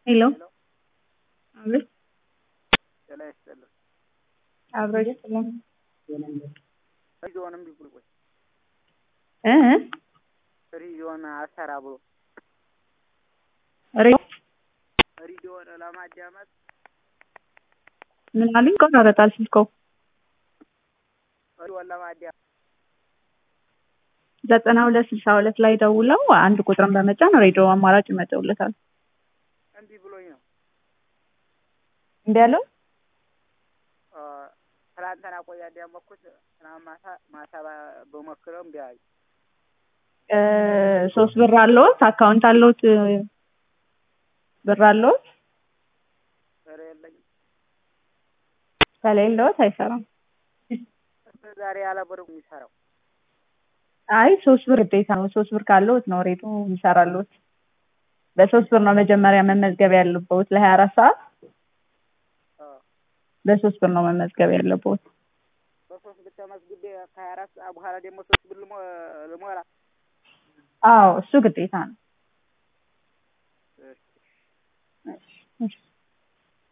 ሄሎ አቤት ጤና ይስጥልኝ። አብሮ ይስጥልኝ ሬዲዮንም ቢብሉ ቆይ እ ሬዲዮን አልሰራ ብሎ ሬ ሬዲዮን ለማዳመጥ ምን አሉኝ? ይቆራረጣል ስልኮ። ሬዲዮን ለማዳመጥ ዘጠና ሁለት ስልሳ ሁለት ላይ ደውለው አንድ ቁጥርን በመጫን ሬዲዮ አማራጭ ይመጣውለታል። እምቢ ብሎኝ ነው። እምቢ ያለው አ፣ ትናንትና ቆይ ያዳመጥኩት ትናንት ማታ ማታ ባ- በሞክረው እምቢ አለኝ። እ፣ ሶስት ብር አለዎት? አካውንት አለዎት? ብር አለዎት? ኧረ የለኝም። ከሌለዎት አይሰራም። እስከ ዛሬ ያለ ብር የሚሰራው አይ ሶስት ብር ግዴታ ነው። ሶስት ብር ካለዎት ነው ሬዲዮ ይሰራልዎት። በሶስት ብር ነው መጀመሪያ መመዝገብ ያለብዎት ለሀያ አራት ሰዓት አ፣ በሶስት ብር ነው መመዝገብ ያለብዎት። በሶስት ብር ተመዝግቤ ከሀያ አራት ሰዓት በኋላ ደግሞ ሶስት ብር ልሞ- ልሞላ አዎ እሱ ግዴታ ነው። እሺ። እሺ።